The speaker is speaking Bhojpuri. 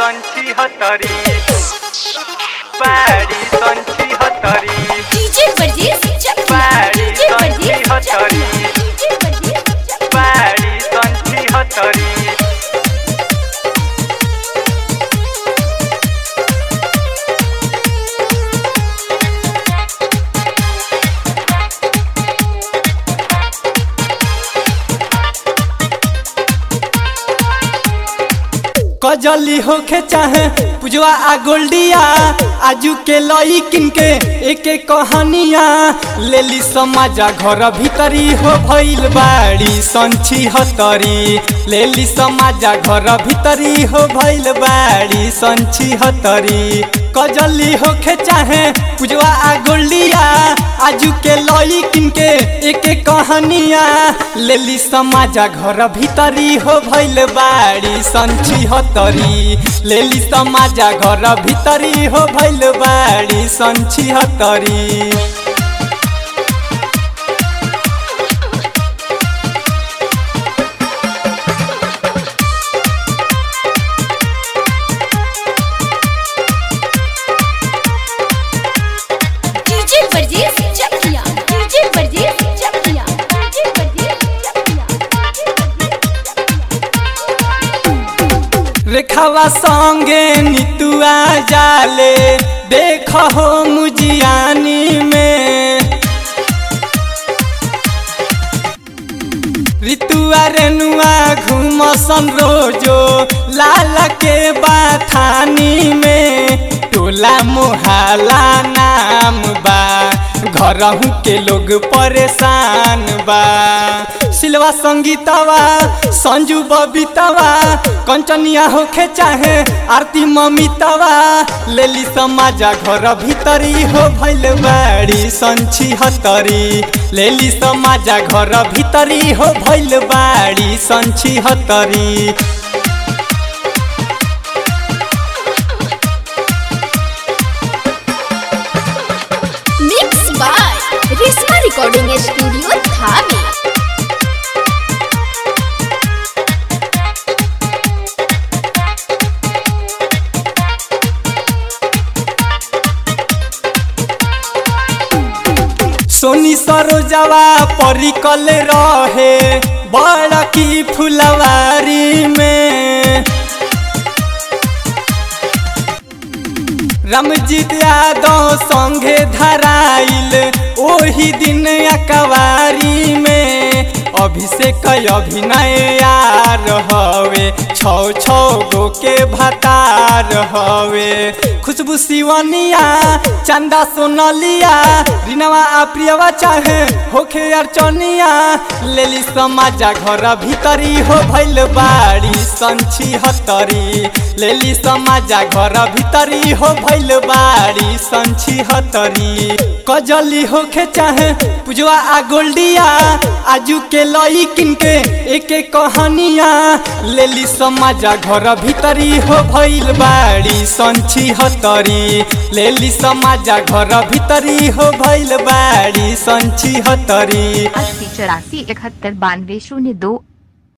संची हतरी बाड़ी संची हतरी डीजे वर्जेस चकिया बाड़ी डीजे संची वर्जेस हतरी चकिया डीजे वर्जेस चकिया बाड़ी संची हतरी कजली होखे चाहे पुजवा आ गोल्डिया आजू के लई किनके एक एक कहानिया लेली समाजा घर भीतरी हो भइल बाड़ी संची हतरी लेली समाजा घर भीतरी हो भइल बाड़ी संची हतरी कजली होखे चाहे पुजवा आ गोल्डिया आजू के लई किनके एक एक कहानिया लेली समाजा घर भीतरी हो भइल बाड़ी संची हतरी लेली समाजा घर भीतरी हो भइल बाड़ी संची हतरी डीजे वर्जेस चकिया डीजे वर्जेस चकिया डीजे वर्जेस चकिया रेखावा संगे नितुआ जाले देख हो मुजियानी में ऋतुआ रेनुआ घूमसन रोजो लाल के बाथानी में टोला मोहल्ला नाम बा घरहू के लोग परेशान बा सिलवा संगीतवा संजू बबीतवा कंचनिया होखे चाहे आरती ममितवा लेली समाजा घर भीतरी हो भइल बाड़ी संची हतरी लेली समाजा घर भीतरी हो भइल बाड़ी संची हतरी mix by Rishma recording studio Dhami Soni सरोजवा परिकल रहे बड़ की फुलवारी में रमजीत यादव संगे धराइल ओही दिन अकवारी में अभिषेक अभिनय यार हवे छौ छौ गो के भतार हवे खुशबू सिवनिया चंदा सोनलिया रिनवा आ प्रियवा चाहे होखे अर्चनिया लेली समाजा घर भीतरी हो भइल बाड़ी संची हतरी लेली समाजा घर भीतरी हो भइल बाड़ी संची हतरी कजली होखे चाहे पुजवा आ गोल्डिया आजू के लई किनके एक एक कहानिया लेली समाजा घर भीतरी हो भइल बाड़ी संची हतरी लेली समाजा घर भीतरी हो भइल बाड़ी संची हतरी अस्सी चौरासी इकहत्तर बानवे शून्य दो